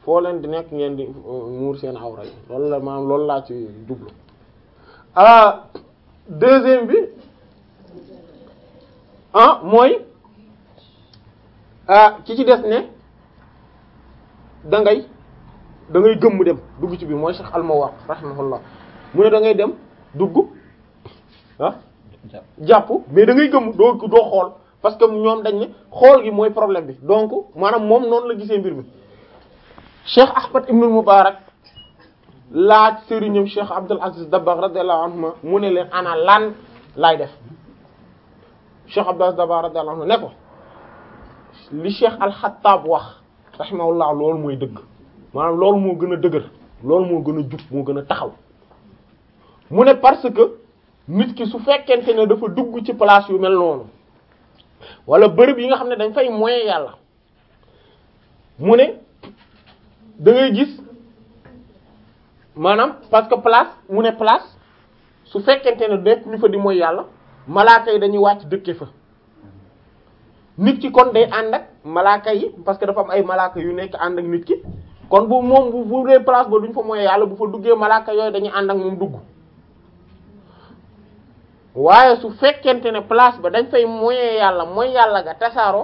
foo leen di nekk ngeen di muur seen awra yi loolu la maanaam loolu laa ci jublu ah deuxième bi ah mooy ah ci ci des ne da ngay da ngay gëmm dem dugg ci biir mooy Cheikh Al-Mawaq rahimahullah mu ne da ngay dem dugg ah jàpp mais da ngay gëmm doo doo xool parce que ñoom dañ ne xool gi mooy problème bi donc maanaam moom noonu la gisee mbir mi Cheikh Ahmad ibn Mubarak laaj sëriñam Cheikh Abdul Aziz Dabakh radiyallahu anhuma mu ne leen ana lan laay def Cheikh Abdul Aziz Dabakh radiyallahu anhu ne ko li Cheikh Al-Khattab wax rahimahullah loolu mooy dëgg maanaam loolu moo gën a dëgër loolu moo gën a jub moo gën a taxaw mu ne parce que nit ki su fekkente ne dafa dugg ci place yu mel noonu wala bërëb yi nga xam ne dañ fay moye yàlla mu ne da ngay gis maanaam parce que place mu ne place su fekkente ne nekk ñu fa di mooy yàlla malaaka yi dañuy wàcc dëkke fa nit ki kon day ànd ak malaaka yi parce que dafa am ay malaaka yu nekk ànd ak nit ki kon bu moom bu bu dee place ba duñ fa mooy yàlla bu fa duggee malaaka yooyu dañuy ànd ak moom dugg waaye su fekkente ne place ba dañ fay moyee yàlla mooy yàlla ga tasaaroo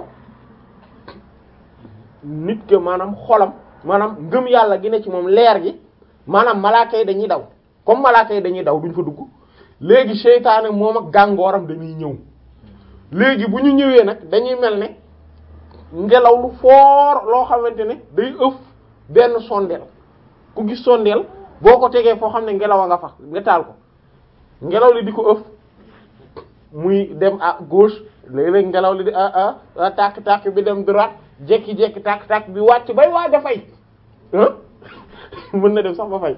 nit ke maanaam xolam maanaam ngëm yàlla gi ne ci moom leer gi maanaam malaaka yi dañuy daw comme malaaka yi dañuy daw duñ fa dugg léegi seytaane moom ak gàngooram dañuy ñëw léegi bu ñu ñëwee nag dañuy mel ne ngelaw lu foor loo xamante ne day ëf benn sondeel ku gis sondeel boo ko tegee foo xam ne ngelaw a nga fa nga taal ko ngelaw li di ko ëf muy dem à gauche léeg-léeg ngelaw li di ah ah tàkk-tàkk bi dem droite jekki-jekki tàkk-tàkk bi wàcc bay waaj a fay mën na dem sax ba fay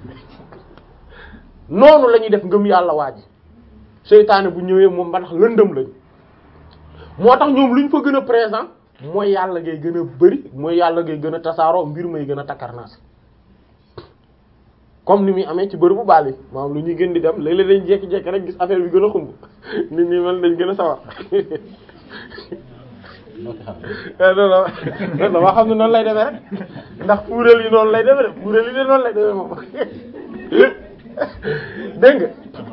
noonu la ñuy def ngëm yàlla waa ji seytaane bu ñëwee moom ba tax lëndëm lañ moo tax ñoom lu ñu fa gën a présent mooy yàlla ngay gën a bari mooy yàlla ngay gën a tasaaroo mbir may gën a takkarnaas comme ni muy amee ci bërëbu baal yi maanaam lu ñuy gën di dem léeg-léeg dañ jekki-jekki rek gis affaire bi gën a xumb nit ñi mel dañ gën a sawar non dama xam ne noonu lay demee rek ndax fuural yi noonu lay demee rek fuural yi de noonu lay demee moom dégg nga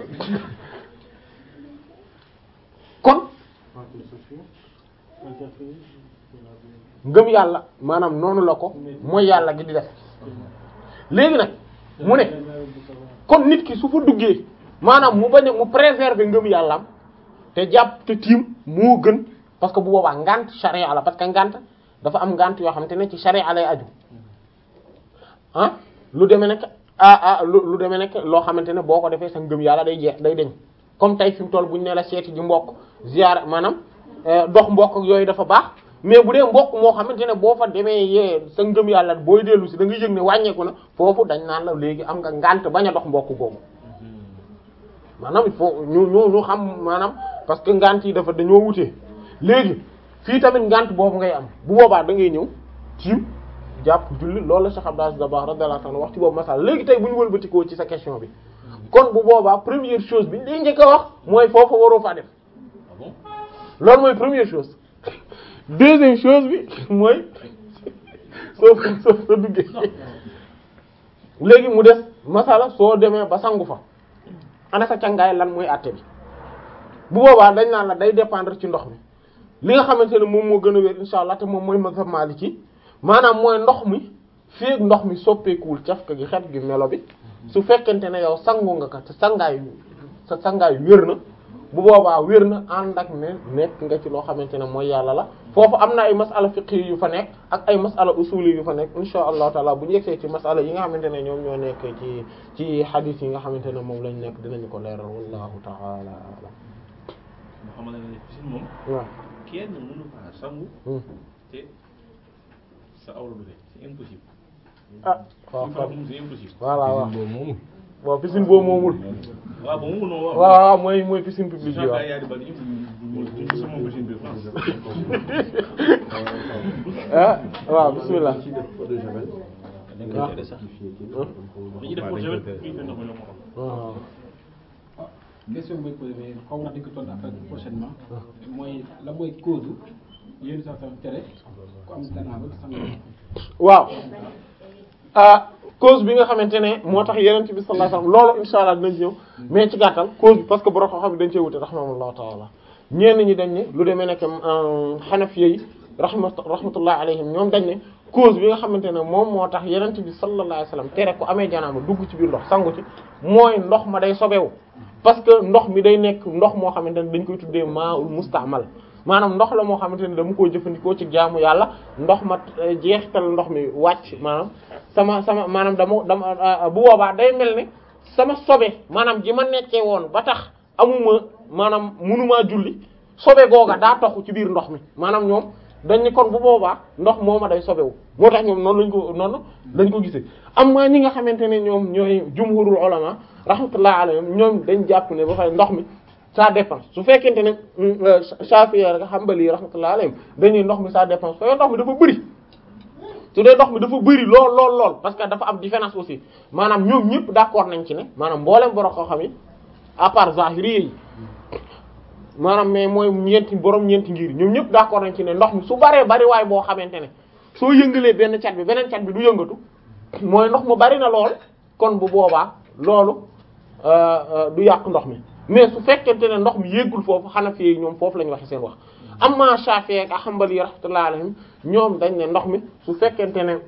kon ngëm yàlla maanaam noonu la ko mooy yàlla gi di def léegi nag mu ne kon nit ki su fa duggee maanaam mu bañ a mu préserver ngëm yàllaam te jàpp te tiim moo gën parce que bu boobaa ngant charia la parce que ngant dafa am ngant yoo xamante ne ci charia lay aju ah lu demee nekk ah ah lu lu demee nekk loo xamante ne boo ko defee sa ngëm yàlla day jeex day deñ comme tey fi mu toll bu ñu ne la seeti ji mbokk ziyaara maanaam dox mbokk yooyu dafa baax mais bu dee mbokk moo xamante ne boo fa demee yee sa ngëm yàlla booy dellu si da nga yëg ne wàññeeku na foofu dañ naan la léegi am nga ngant bañ a dox mbokk googu maanaam il faut ñu ñu ñu xam maanaam parce que ngant yi dafa dañoo wutee léegi fii tamit ngant boobu ngay am bu boobaa da ngay ñëw tiim jàpp julli loolu la Cheikh Abdou Dabakh radiyallahu anhu wax ci boobu masala léegi tey bu ñu wëlbatikoo ci sa question bi kon bu boobaa première chose bi li njëkk a wax mooy foofu waroo faa def loolu mooy première chose deuxième chose bi mooy soo soo soo duggee léegi mu des masala soo demee ba sangu fa ana sa cangaay lan mooy àtte bi bu boobaa dañ naan la day dépendre ci ndox mi li nga xamante ne moom moo gën a wér insha allah te moom mooy mazhab maliki maanaam mooy ndox mi feek ndox mi soppeekuwul cafka gi xet gi melo bi su fekkente ne yow sangu nga ka te sangaay sa sangaay wér na bu boobaa wér na ànd ak ne nekk nga ci loo xamante ne mooy yàlla la foofu am na ay masala fiqhi yu fa nekk ak ay masala usuli yu fa nekk insha allahu taala bu ñu yegsee ci masala yi nga xamante ne ñoom ñoo nekk ci ci hadith yi nga xamante ne moom lañ nekk dinañu ko leeral wallahu taala alam nga xamante ne piscine moom waaw kenn mënu faa sangu te sa awra du dee c'est impossible ah waaw Une fois moom c'est impossible voilà waaw boobu moom waaw piscine boobu moomul waaw ba mu noonu waaw waaw mooy mooy piscine publique bi Jean waaw yaa di bari yëpp du sama piscine bi France ah waaw bismillah ci def eau de javel dañ waaw. koy tere sax dañuy dañuy def pour javel fii te ndox mi yomb ko waaw question bi may posé mais xaw ma dañ ko tontu après prochainement mooy la mooy cause yéen sax sax tere ku am gannaaw ba sang waaw ah cause bi nga xamante ne moo tax yenent bi sallallahu alayhi wasallam loolu insha allah dinañ ci ñëw mais ci gàttal cause bi parce que borom xam-xam dañ cee wute rahimahullahu ta'ala ñenn ñi dañ ne lu demee nekk xanafiya yi rahma rahmatullahi alayhim ñoom dañ ne cause bi nga xamante ne moom moo tax yenent bi sallallahu alayhi wasallam tere ko amee janaaba dugg ci biir ndox sangu ci mooy ndox ma day sobewu parce que ndox mi day nekk ndox moo xamante ne dañ koy tuddee maa'ul musta'mal maanaam ndox la moo xamante ne dama koy jëfandikoo ci jaamu yàlla ndox ma jeexital ndox mi wàcc maanaam sama sama maanaam dama dama bu boobaa day mel ne sama sobe maanaam ji ma nekkee woon ba tax amuma maanaam munumaa julli sobe googa daa toxu ci biir ndox mi maanaam ñoom dañ ni kon bu boobaa ndox mooma day sobewu moo tax ñoom noonu lañ ko noonu lañ ko gisee am maa ñi nga xamante ne ñoom ñooy jumhurul ulama rahmatullah alayhim ñoom dañ jàpp ne ba fay ndox mi ça dépend su fekkente ne Shafi'i rek Hanbali rahmatullah alayhim dañuy ndox mi ça dépend su fekkee ndox mi dafa bëri su dee ndox mi dafa bëri lool lool lool parce que dafa am différence aussi maanaam ñoom ñëpp d'accord nañ ci ne maanaam mboolem borom koo xam yi à part Zahiri yi maanaam mais mooy ñeenti borom ñeenti ngir ñoom ñëpp d'accord nañ ci ne ndox mi su baree bari waay boo xamante ne soo yëngalee benn cat bi beneen cat bi du yëngatu mooy ndox mu bari na lool kon bu boobaa loolu du yàq ndox mi mais su fekkente ne ndox mi yéggul foofu Hanafi yi ñoom foofu la ñu waxe seen wax amma Shafi'i ak Hanbali rahmatullahi alayhim ñoom dañ ne ndox mi su fekkente ne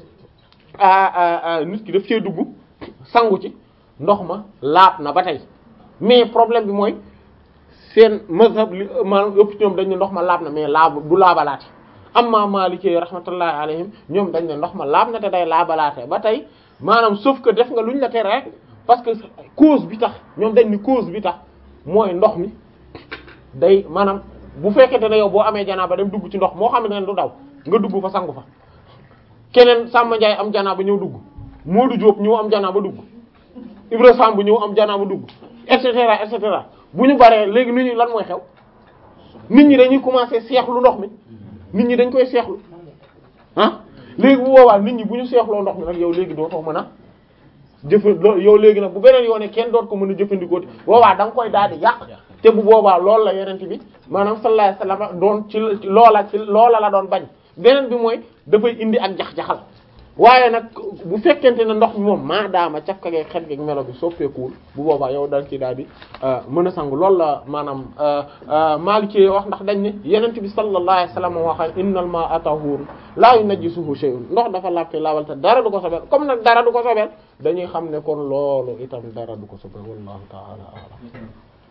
nit ki daf cee dugg sangu ci ndox ma laab na ba tey mais problème bi mooy seen mazhab li maanaam ëpp ñoom dañ ne ndox ma laab na mais laab du laabalaate amma Maliki rahmatullahi alayhim ñoom dañ ne ndox ma laab na te day laabalaate ba tey maanaam sauf que def nga luñ la tere rek parce que cause bi tax ñoom dañ ni cause bi tax mooy ndox mi day maanaam bu fekkente ne yow boo amee janaaba dem dugg ci ndox moo xam ne du daw nga dugg fa sangu fa keneen Samba Ndiaye am janaaba ñëw dugg Modou Diop ñëw am janaaba dugg Ibra Samb ñëw am janaaba dugg et cetera et cetera bu ñu baree léegi nit ñi lan mooy xew nit ñi dañuy commencer seexlu ndox mi nit ñi dañ koy seexlu ah léegi bu boobaa nit ñi bu ñu seexloo ndox mi nag yow léegi dootoo mën a jëfa yow léegi nag bu beneen yoone kenn doot ko mën a jëfandikoo boobaa da nga koy daal di yàq te bu boobaa loolu la yenente bi maanaam sallallahu alayhi wasallam doon ci loola ci loola la doon bañ beneen bi mooy dafay indi ak jax-jaxal waaye nag bu fekkente ne ndox mi moom maadaama cafka geeg xet geeg melo bi soppeekuwul bu boobaa yow dañ ci daal di mën a sangu loolu la maanaam Maliki wax ndax dañ ne yenente bi sallallahu alayhi wasallam waxal innal ma'a tahur la yunajjisuhu shay'un ndox dafa laabte laabal te dara du ko sobeel comme nag dara du ko sobeel dañuy xam ne kon loolu itam dara du ko sobeel wallahu ta'ala a'lam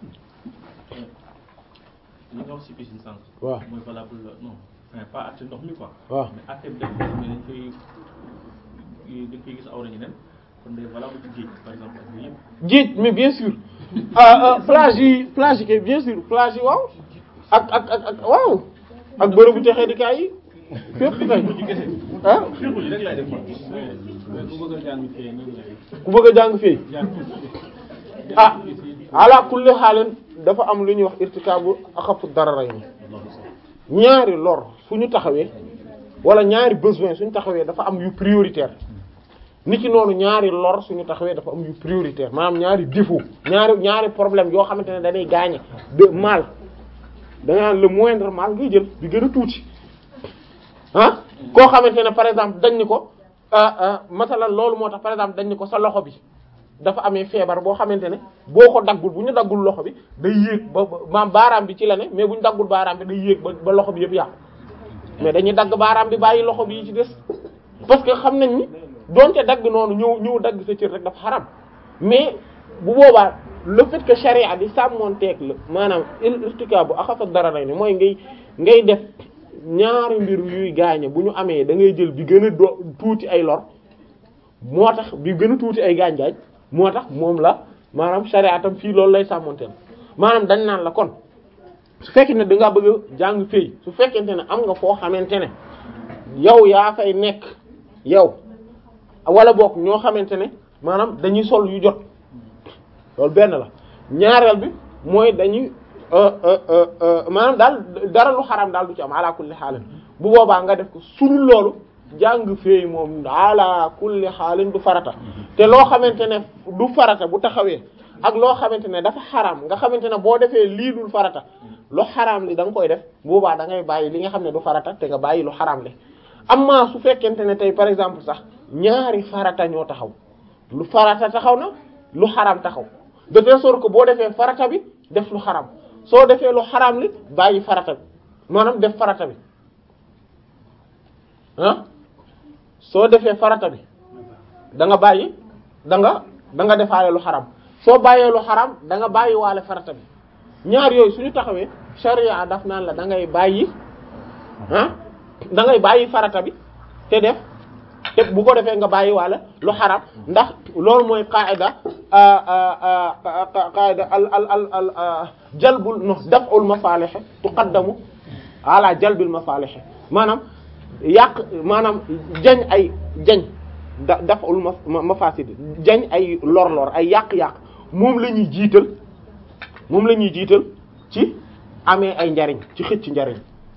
li nga wax ci piscine sànq. waaw mooy valable non enfin pas àtte ndox mi quoi. waaw mais àtte bi dañ koy dañ koy dañ koy gis awra ñu nen kon day valable ci géej par exemple ak yooyu yëpp. géej mais bien sûr ah ah plage yi plage yi kay bien sûr plage yi waaw ak ak ak ak waaw ak bërëbu texee di kaay yi fépp kay ah xirku ji rek laay def man. ku bëgg a jàng fee nan lay ku bëgg a jàng fii jàng ah ala kulli xaalin dafa am lu ñuy wax irtikaabu axafu dararayni ñaari lor suñu taxawee wala ñaari besoin suñu taxawee dafa am yu prioritaire nit ki noonu ñaari lor suñu taxawee dafa am yu prioritaire maanaam ñaari défaut ñaari ñaari problème yoo xamante ne dañuy gaañe de mal da nga naan le moindre mal ngay jël bi gën a tuuti ah koo xamante ne par exemple dañ ni ko ah ah masalan loolu moo tax par exemple dañ ni ko sa loxo bi dafa amee feebar boo xamante ne boo ko daggul bu ñu daggul loxo bi day yéeg ba ba- maam baaraam bi ci la ne mais bu ñu daggul baaraam bi day yéeg ba ba loxo bi yëpp yàqu mais dañuy dagg baaraam bi bàyyi loxo bi yi ci des parce que xam nañ ni donte dagg noonu ñëw ñëw dagg sa cër rek dafa xaram mais bu boobaa le fait que charia di sàmmonteeg la maanaam irtikaabu axafa darara ni mooy ngay ngay def ñaari mbir yuy gaañe bu ñu amee da ngay jël bi gën a do tuuti ay lor moo tax bi gën a tuuti ay gaañ-gaañ moo tax moom la maanaam charia tam fii loolu lay sàmmonteel maanaam dañ naan la kon su fekkee ne da ngaa bëgg a jàng fii su fekkente ne am nga foo xamante ne yow yaa fay nekk yow wala boog ñoo xamante ne maanaam dañuy sol yu jot loolu benn la ñaareel bi mooy dañuy euh, euh, euh, euh, maanaam daal dara lu xaram daal du ci am ala kulli xaalin bu boobaa nga def ko sunu loolu jàng feey moom ala kulli xaalin du farata te loo xamante ne du farata bu taxawee ak loo xamante ne dafa xaram nga xamante ne boo defee lii dul farata lu xaram li da nga koy def bu boobaa da ngay bàyyi li nga xam ne du farata te nga bàyyi lu xaram li amma su fekkente ne tey par exemple sax ñaari farata ñoo taxaw lu farata taxaw na lu xaram taxaw de telle sorte que boo defee farata bi def lu xaram soo defee lu xaram li bàyyi farata bi maanaam def farata bi ah soo defee farata bi da nga bàyyi da nga da nga defaale lu xaram soo bàyyee lu xaram da nga bàyyi waale farata bi ñaar yooyu suñu taxawee sharia daf naan la da ngay bàyyi ah da ngay bàyyi farata bi te def te bu ko defee nga bàyyi waale lu xaram ndax loolu mooy qaida qaida al al al al jalbul no daf'ul masalih tuqaddamu ala jalbil masalih maanaam yàq maanaam jañ ay jañ da daf'ul mafasid jañ ay lor-lor ay yàq-yàq moom la ñuy jiital moom la ñuy jiital ci amee ay njariñ ci xëcc njariñ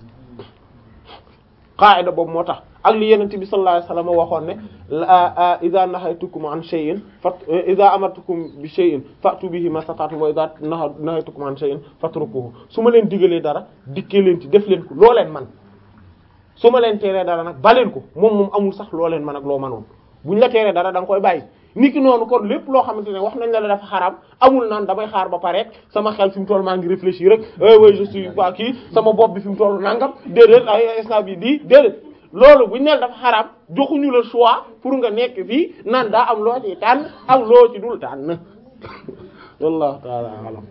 qaida boobu moo tax ak li yenente bi sallallahu alayhi wasallam waxoon ne idha nahaytukum an shay'in fat idha amartukum bi shay'in fa'tu bihi mastata'tum wa idha nahaytukum an shay'in fatrukuhu su ma leen digalee dara dikkee leen ci def leen ko loo leen man su ma leen teeree dara nag baleen ko moom moom amul sax loo leen man ak loo manoon buñ la teeree dara da nga koy bàyyi niki noonu kon lépp loo xamante ne wax nañ la la dafa xaraam amul naan damay xaar ba pare sama xel fi mu toll maa ngi réfléchir rek eh oui je suis pas kii sama bopp bi fi mu toll nangam déedéet ay instant bi di déedéet loolu buñ ne dafa xaraam joxuñu le choix pour nga nekk fii naan daa am loo ci tànn ak loo ci dul tànn wallahu ta'ala alam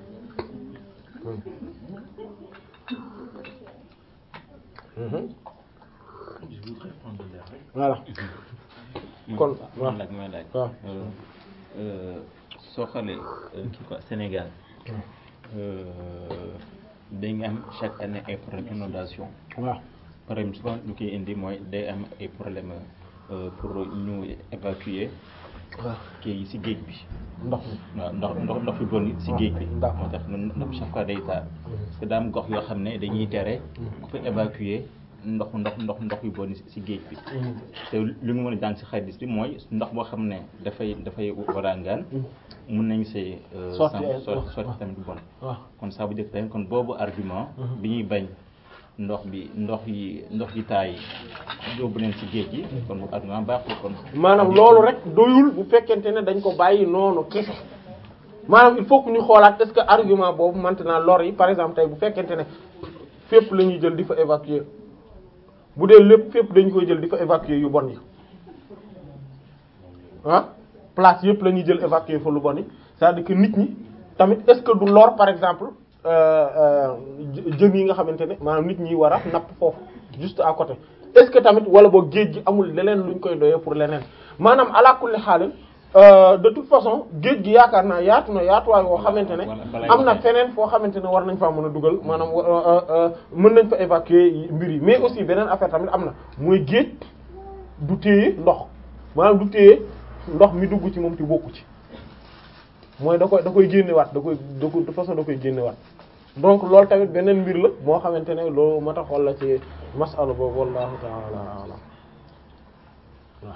je voudrais prendre l'air rek. voilà kon waaw man laaj mooy laaj. waaw soo xoolee kii quoi Sénégal day nga am chaque année ay problème inondation waaw problème souvent lu koy indi mooy day am ay problème pour ñu évacuer waaw kii yi ci géej bi ndox mi waaw ndox ndox ndox yu bon yi ci géej bi D'accord. moo tax ñun ndox chaque fois day taa parce que daa am gox yoo xam ne dañuy tere ku fa évacuer ndox ndox ndox ndox yu bon yi ci géej bi te li nga mën a jàng ci xadis bi mooy ndox boo xam ne dafay dafay warangaan mun nañ see Sotti sam- ay- so- waaw, sotti waaw. tamit bu bon waaw kon ça veut dire tamit kon boobu argument bi ñuy bañ ndox bi ndox yi ndox yi taay yóbbu leen ci géej gi kon bu argument baaxul kon maanaam loolu rek doyul bu fekkente ne dañ ko bàyyi noonu kese maanaam il faut que ñu xoolaat est-ce que argument boobu maintenant lor yi par exemple tey bu fekkente ne fépp la ñuy jël di fa évacuer bu dee lépp fépp dañu koy jël di fa évacuer yu bon yi ah place yëpp la ñuy jël évacuer fa lu bon yi c'est-à-dire que nit ñi tamit est-ce que du lor par exemple euh, euh, jë- jën yi nga xamante ne maanaam nit ñi war a napp foofu juste à côté est-ce que tamit wala boog géej gi amul leneen luñ koy doyee pour leneen maanaam ala kulli xaalin euh, de toute façon géej gi yaakaar naa yaatu na yaatuwaay woo xamante ne am na feneen foo xamante ne war nañ faa mën a dugal maanaam euh, euh, mën nañ fa évacuer mbir yi mais aussi beneen affaire tamit am na mooy géej du téye ndox maanaam du téye ndox mi dugg ci moom te bokku ci mooy da koy da koy génnewaat da koy da ko de façon da koy génnewaat donc loolu tamit beneen mbir la moo xamante ne loolu moo tax xool la ci masala boobu wallahu ta'ala a'lam waaw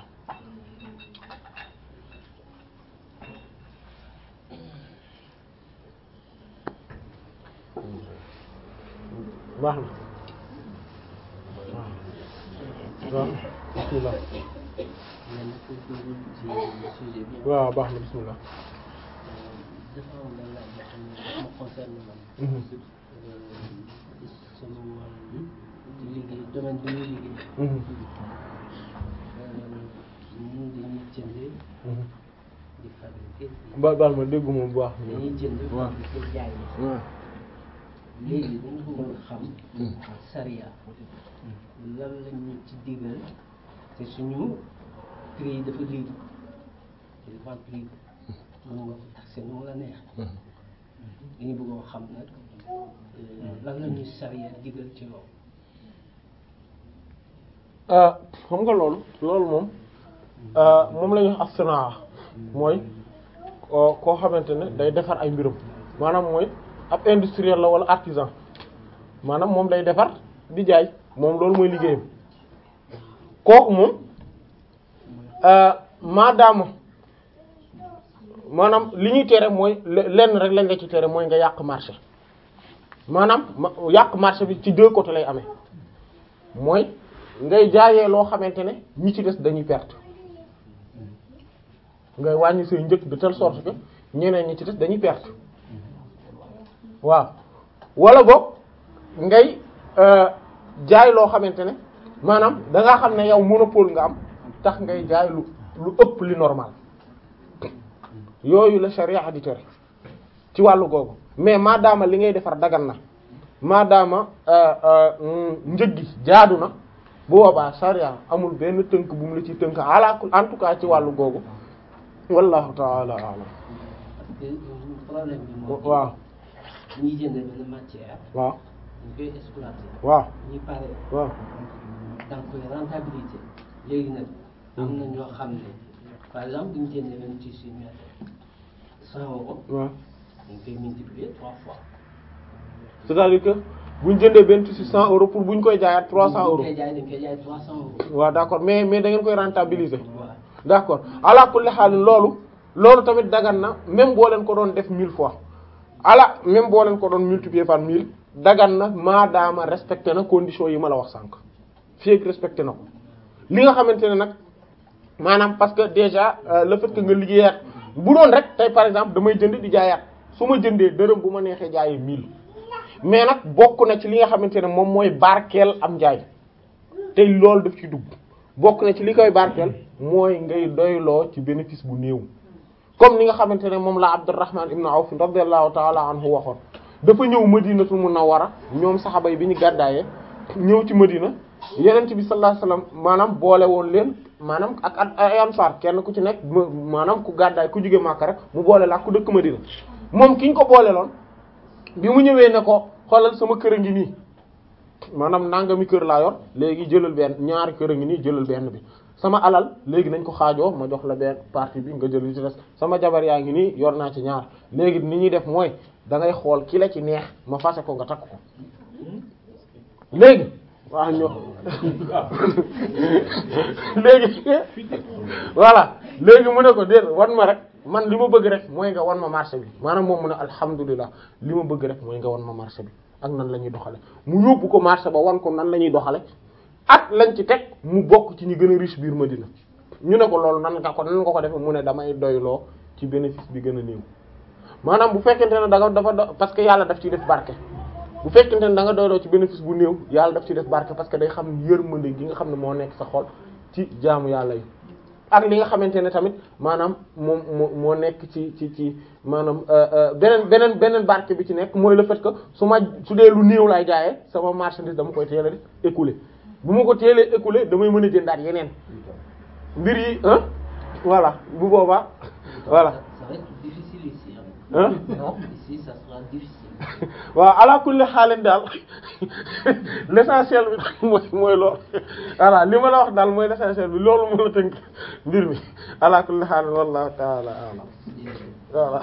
baax na waaw bismillah man pour dugg ci sujet bi waaw baax na bismillah dafa am benn laaj boo xam ne dafa ma concerne man Mhm. ci sama wàllu di liggéey domaine bi ñuy liggéey Mhm. ñun dañuy jënd Mhm. di fabriquer di- ba baal ma déggu moom bu baax dañuy jënd waaw. fabriquer jaay waaw léegi dañu bëggoon xam sariya lan lañu ci digal te suñu prix yi dafa libre te dafa am prix mën nga ko taxé nu mu la neex dañu bëggoon xam nag euh, lan la ñuy sariya digal ci loolu ah xam nga loolu loolu moom ah, moom la ñuy wax as-sanaa mooy koo koo xamante ne day defar ay mbirum maanaam mooy ab industriel la wala artisan maanaam moom day defar di jaay moom loolu mooy liggéeyam kooku moom ah, maadaama maanaam li ñuy tere mooy le- lenn rek lañ la ci tere mooy nga yàq marché maanaam ma yàq marché bi ci deux côtés lay amee mooy ngay jaayee loo xamante ne ñi ci des dañuy perte ngay wàññi say njëg de telle sorte que ñeneen ñi ci des dañuy perte waaw wala boog ngay jaay loo xamante ne maanaam da ngaa xam ne yow monopole nga am tax ngay jaay lu lu ëpp li normal yooyu la sharia di tere ci wàllu googu mais maadaama li ngay defar dagan na maadaama njëg gi jaadu na bu boobaa sharia amul benn tënk bu mu la ci tënk ala en tout cas ci wàllu googu wallahu taala alam parce que problème bi mooy. waaw ñuy jënd benn matière. waaw ñu koy exploiter. waaw ñi pare. waaw da nga koy rentabilité léegi nag am na ñoo xam ne par exemple bu ñu jëndee benn tissu ñu cent euros waaw dañ koy multiplier trois fois. c'est-à-dire que bu ñu jëndee benn tissu 100 euros pour bu ñu koy jaayaat 300 euros dañ koy jaay dañ koy jaay trois cent euros. waaw d'accord mais mais da ngeen koy rentabiliser voilà d'accord ala kulli xaal loolu loolu tamit dagan na même boo leen ko doon def mille fois ala même boo leen ko doon multiplier par mille dagan na maadaama respecté na conditions yi ma la wax sànq fii ak respecté na ko li nga xamante ne nag maanaam parce que déjà euh, le fait que nga liggéeyaat bu doon rek tey par exemple damay jënd di jaayaat su ma jëndee dërëm bu ma neexee jaayee mille mais nag bokk na ci li nga xamante ne moom mooy barkeel am njaay tey loolu daf ci dugg bokk na ci li koy barkeel mooy ngay doyloo ci bénéfice bu néew comme ni nga xamante ne moom la Abdurrahman ibn Awf radiyallahu ta'ala anhu waxoon dafa ñëw Madinatul Munawwara ñoom saxaba yi bi ñu gàddaayee ñëw ci Madina Yonent bi sallallahu alayhi wasallam maanaam boole woon leen maanaam ak ak ay ansaar kenn ku ci nekk ma- maanaam ku gàddaay ku jóge Makka rek mu boole la ak ku dëkk Madina moom ki ñu ko boole loon bi mu ñëwee ne ko xoolal sama kër a ngi nii maanaam nangami kër laa yor léegi jëlal benn ñaari kër a ngi nii jëlal benn bi sama alal léegi nañ ko xaajoo ma jox la benn partie bi nga jël li ci des sama jabar yaa ngi nii yor naa ci ñaar léegi ni ñuy def mooy da ngay xool ki la ci neex ma fase ko nga takk ko léegi waaw ñoo léegi voilà léegi mu ne ko déet wan ma rek man li ma bëgg rek mooy nga wan ma marché bi maanaam moom mu ne alhamdulilah li ma bëgg rek mooy nga wan ma marché bi ak nan la ñuy doxale mu yóbbu ko marché ba wan ko nan la ñuy doxale ak lañ ci teg mu bokk ci ñi gën a riche biir Madina ñu ne ko loolu nan nga ko nan nga ko defee mu ne damay doyloo ci bénéfice bi gën a néew maanaam bu fekkente ne da nga dafa do parce que yàlla daf ciy def barke bu fekkente ne da nga doyloo ci bénéfice bu néew yàlla daf ciy def barke parce que day xam yërmande gi nga xam ne moo nekk sa xol ci jaamu yàlla yi ak li nga xamante ne tamit maanaam moom moo moo nekk ci ci ci maanaam beneen beneen beneen barke bi ci nekk mooy le fait que su ma su dee lu néew laay jaayee sama marchandise dama koy teel a écouler bu ma ko teelee écouler damay mën a jëndaat yeneen mbir yi ah voilà bu boobaa voilà ça va être difficile ici Hein? non ici ça sera difficile waaw ala kulli xaalin daal l'essentiel bi mooy mooy loolu voilà li ma la wax daal mooy l'essentiel bi loolu moo la tënk mbir mi ala kulli xaalin wallahu taala alam voilà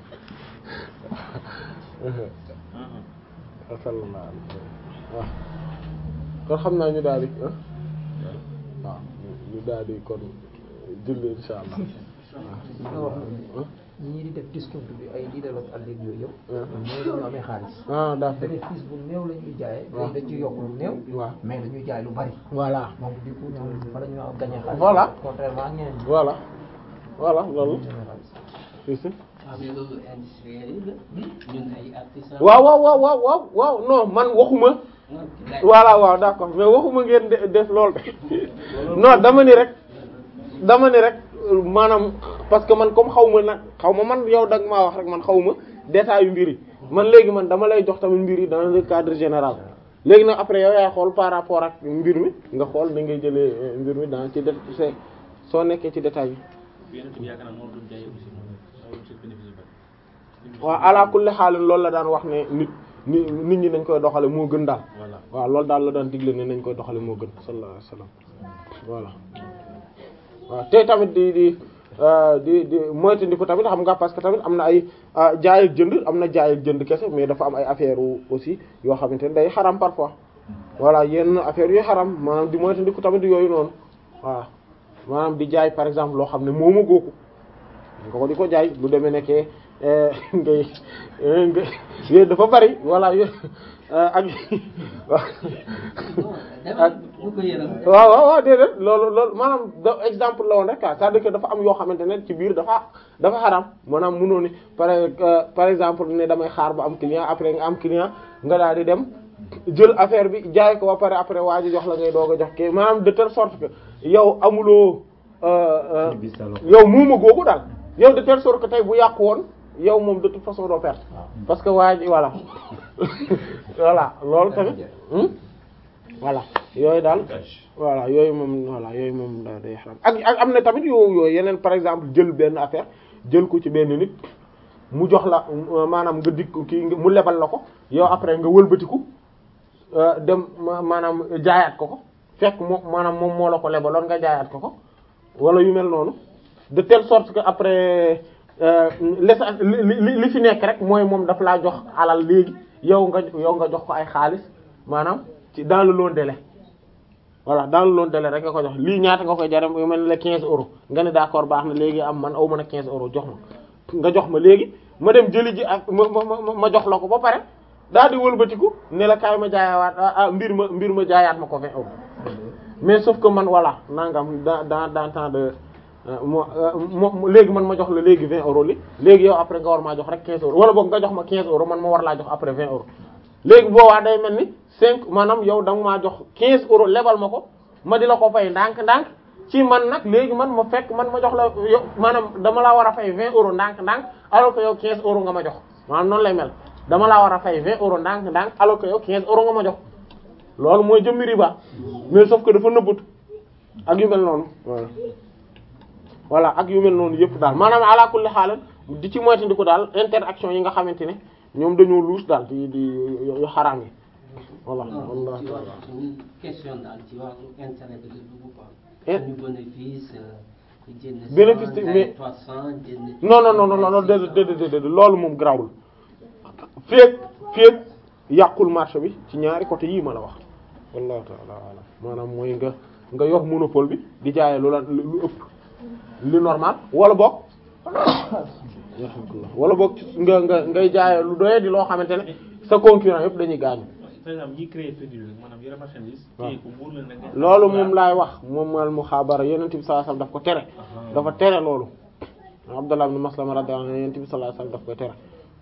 sallallahu alayhi wa sallam waaw kon xam naa ñu daal di ah waaw ñu daal di kon julli insha allah waaw ñii di def discount bi ay di delloo ak àll yooyu yëpp. ah mooy dañoo amee xaalis. ah d'accord bénéfice bu néew la ñuy jaayee. waaw dañ ci yokk lu néew. waaw mais dañuy jaay lu bari. voilà donc du coup ñoom fa la ñu am gagné xaalis. Voilà. contrairement ak ñeneen ñi. voilà voilà loolu gagné xaalis. si si waaw mais loolu industriel yi la ñun ay artisans waaw waaw waaw waaw waaw waaw non man waxuma non gars voilà waaw d'accord mais waxuma ngeen de- def lool de non dama ni rek dama ni rek euh, maanaam parce que man comme xaw ma nag xaw ma man yow dag maa wax rek man xaw ma détail yu mbir yi man léegi man dama lay jox tamit mbir yi dans le cadre général léegi nag après yow yaay xool par rapport ak mbir mi nga xool da ngay jëlee euh, mbir mi dans ci dé c'est soo nekkee ci détail yi yeneen bi yaakaar naa moom doon jaayee aussi moom moom ci bénéfice bu bari. waaw ala kulli xaal loolu la daan wax ne nit ni nit ñi nañ koy doxale moo gën daal voilà waaw loolu daal la daan digle ne nañ koy doxale moo gën sallallahu alayhi wasallam voilà waaw te tamit di di euh, di di moytandiku tamit xam nga parce que tamit am na ay ah, jaay ak jënd am na jaay ak jënd kese mais dafa am ay affaire aussi yoo xamante ne day xaram parfois voilà yenn affaire yu xaram maanaam di moytandiku tamit yooyu noonu waaw maanaam di jaay par exemple loo xam ne mooma gooku nga ko di ko jaay lu demee nekkee ngay ngay yooyu dafa bari voilà yooyu ak demal bu ko yëram waaw waaw waaw déedéet loolu loolu maanaam da exemple la woon rek ah c'est-à-dire que dafa am yoo xamante ne ci biir dafa dafa xaram maanaam mënoo ni par par exemple ne damay xaar ba am client après nga am client nga daal di dem jël affaire bi jaay ko ba pare après waa ji jox la ngay doog a jox kii maanaam de telle sorte que yow amuloo yow muuma googu daal yow de telle sorte que tey bu yàqu woon yow moom de toute façon doo perte parce que waa ji voilà voilà loolu tamit voilà yooyu daal voilà yooyu moom voilà yooyu moom da day xaram ak ak am na tamit yoo yooyu yeneen par exemple jël benn affaire jël ko ci benn nit mu jox la maanaam nga dikk kii mu lebal la ko yow après nga wëlbatiku dem maanaam jaayaat ko ko fekk moom maanaam moom moo la ko lebaloon nga jaayaat ko ko wala yu mel noonu de telle sorte que après li li fi nekk rek mooy moom daf laa jox alal léegi yow nga yow nga jox ko ay xaalis maanaam ci dans le long délai voilà dans le long délai rek nga ko jox lii ñaata nga koy jaram yu mel ne la 15 euros nga ne d'accord baax na léegi am man aw mën a 15 euros jox ma nga jox ma léegi ma dem jëli ji ak ma ma ma jox la ko ba pare daal di wëlbatiku ne la kaay ma jaayawaat ah mbir ma mbir ma jaayaat ma ko 20 euros mais sauf que man voilà nangam dans dans dans temps de mo léegi man ma jox la léegi 20 euros li léegi yow après nga war maa jox rek 15 euros wala boog nga jox ma 15 euros man ma war laa jox après 20 euros léegi boobaa day mel ni 5 maanaam yow da nga maa jox 15 euros lebal ma ko ma di la ko fay ndànk-ndànk ci man nag léegi man ma fekk man ma jox la yow maanaam dama laa war a fay 20 euros ndànk-ndànk alors que yow 15 euros nga ma jox maanaam noonu lay mel dama laa war a fay 20 euros ndànk-ndànk alors que yow 15 euros nga ma jox loolu mooy jëmmi riba mais sauf que dafa nëbbut ak yu mel noonu voilà voilà ak yu mel noonu yëpp daal maanaam ala kulli xaal di ci moytandiku daal interaction yi nga xamante ne ñoom dañoo luus daal di di yu xaraam yi voilà wallah ci wàllu question daal ci wàllu intérêt bi la dugg quoi. Eh. ñu bénéfice jënd Bénéfice te- mais- trois cent jënd non non non non non déedéet déedéet déedéet loolu moom grawul féeg féeg yàqul marché bi ci ñaari côté yii ma la wax wallahu ta'ala alam maanaam mooy nga nga yor monopole bi di jaayee lu la lu ëpp li normal wala boog alhamdulillah wala boog nga nga ngay jaayee lu doyee di loo xamante ne sa concurrent yëpp dañuy gaañu par exemple ñi créé produit rek maanaam yore marchandise. waaw téye ko muur la nag. loolu moom laay wax moom al muxaabara yonent bi sallallahu alayhi wasallam daf ko tere dafa tere loolu Abdullah ibn Maslama radiyallahu anhu yonent bi sallallahu alayhi wasallam daf koy tere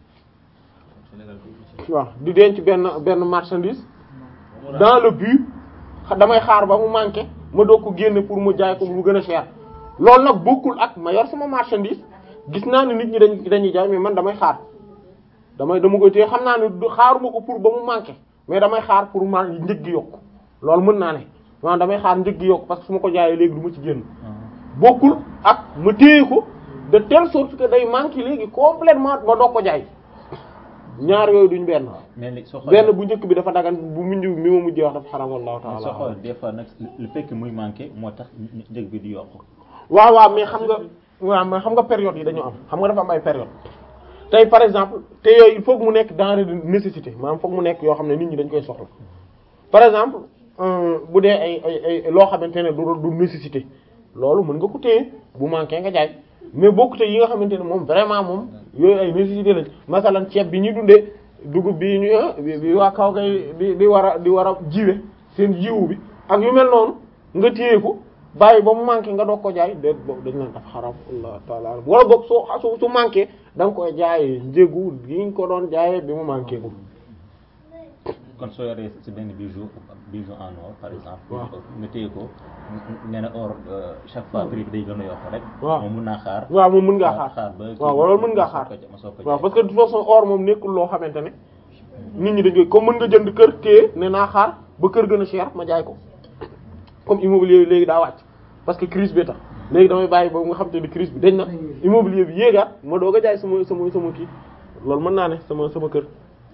Sénégal ko ci. waaw di denc benn benn marchandise dans le but xa- damay xaar ba mu manqué ma doog ko génne pour mu jaay ko mu gën a cher loolu nag bokkul ak ma yor sama marchandise gis naa ne nit ñi dañ dañuy jaay mais man damay xaar damay dama koy téye xam naa ne du xaaruma ko pour ba mu manqué mais damay xaar pour ma njëg gi yokk loolu mën naa ne maanaam damay xaar njëg gi yokk parce que su ma ko jaayee léegi du ma ci génn bokkul ak ma téye ko de telle sorte que day manqué léegi complètement ma doog ko jaay ñaar yooyu duñ benn mais li soo xoolee benn bu njëkk bi dafa dagan bu mujj mi ma mujjee wax dafa xaram wallahu mais soo ta'ala xoolee des fois nag le fait que muy manqué moo tax njëg bi di yokk waaw waaw mais xam nga waaw mais xam nga période yi dañu am xam nga dafa am ay période tey par exemple te yooyu il faut que mu nekk denrée de nécessité maanaam foog mu nekk yoo xam ne nit ñi dañ koy soxla par exemple euh, bu dee ay ay ay loo xamante ne du du nécessité loolu mën nga ko téye bu manqué nga jaay mais bokkute yi nga xamante ne moom vraiment moom yooyu ay nécessité lañ masalan ceeb bi ñuy dundee dugub bi ñu ah bi bi waa kaw kay di di war a di war a jiwe seen jiwu bi ak yu mel noonu nga téye ko bàyyi ba mu manqué nga doog ko jaay déet boobu dañ naan dafa xaram allah taala wala boog soo su su manqué da nga koy jaayee njëgu gi nga ko doon jaayee bi mu manqué ko kon soo yoree si benn bijou bijou en or par exemple. waaw nga téye ko nee na or euh, chaque fois prix bi day gën a yokk rek. waaw moom mun naa xaar. waaw moom mën ngaa xaar xaar ba kii waaw wala mën ngaa ma soog xaar ko ja- ma soog ko waaw jaay. parce que de toute façon or moom nekkul loo xamante ne nit ñi dañ koy comme mën nga jënd kër téye ne naa xaar ba kër gën a cher ma jaay ko comme immobilier bi léegi daa wàcc parce que crise bi tax léegi damay bàyyi ba nga xam te ne crise bi dañ na immobilier bi yéegaat ma doog a jaay sama sama sama kii loolu mën naa ne sama sama kër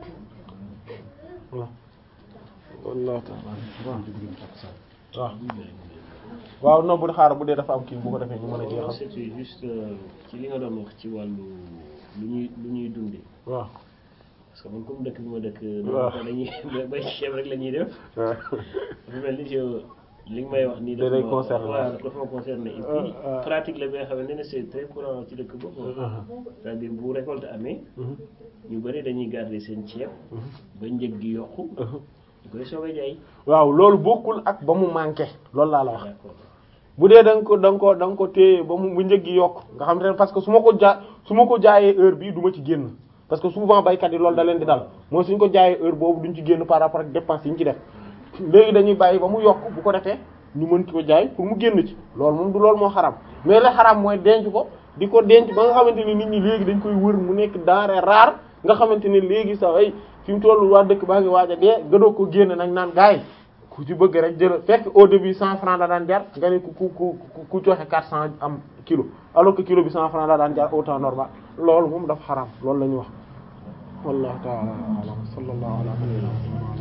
waaw wallahu ta'ala waaw waaw non bu xaar bu dee dafa am kii bu ko defee ñu mën a Non, jeexal c'était juste euh, ci li nga doon wax ci wàllu lu ñuy lu ñuy dundee waaw parce que man comme dëkk bi ma dëkk. Waaw. dañuy bay ceeb rek la ñuy def. waaw dafa mel ni je li nga may wax nii Da lay concerner. waaw dafa ma concerné et puis Euh, euh. pratique la bi nga xamante ne c'est très courant ci dëkk boobu c'est-à-dire bu récolte amee ñu bëri dañuy garder seen ceeb ba njëg gi yokku ñu koy soog a jaay waaw loolu bokkul ak ba mu manqué loolu laa la wax d'accord bu dee da nga ko da nga ko da nga ko téye ba mu bu njëg gi yokk nga xam te ne parce que su ma ko jaa su ma ko jaayee heure bii du ma ci génn parce que souvent baykat yi loolu da leen di dal mooy suñ ko jaayee heure boobu duñ ci génn par rapport ak dépense yi ñu ci def léegi dañuy bàyyi ba mu yokk bu ko defee ñu mën ko jaay pour mu génn ci loolu moom du loolu moo xaram mais la xaram mooy denc ko di ko denc ba nga xamante ni nit ñi léegi dañ koy wër mu nekk denrée rare nga xamante ne léegi sa ay fi mu tollu waa dëkk baa ngi waaj a dee gëdoo ko génn nag naan gaay ku ci bëgg rek jël fekk au début cent francs la daan jar nga ne ku ku ku ku joxe quatre cent am kilo alors que kilo bi cent francs la daan jar au temps normal loolu moom dafa xaram loolu la ñu wax wallahu ta'ala a'lam sallallahu ala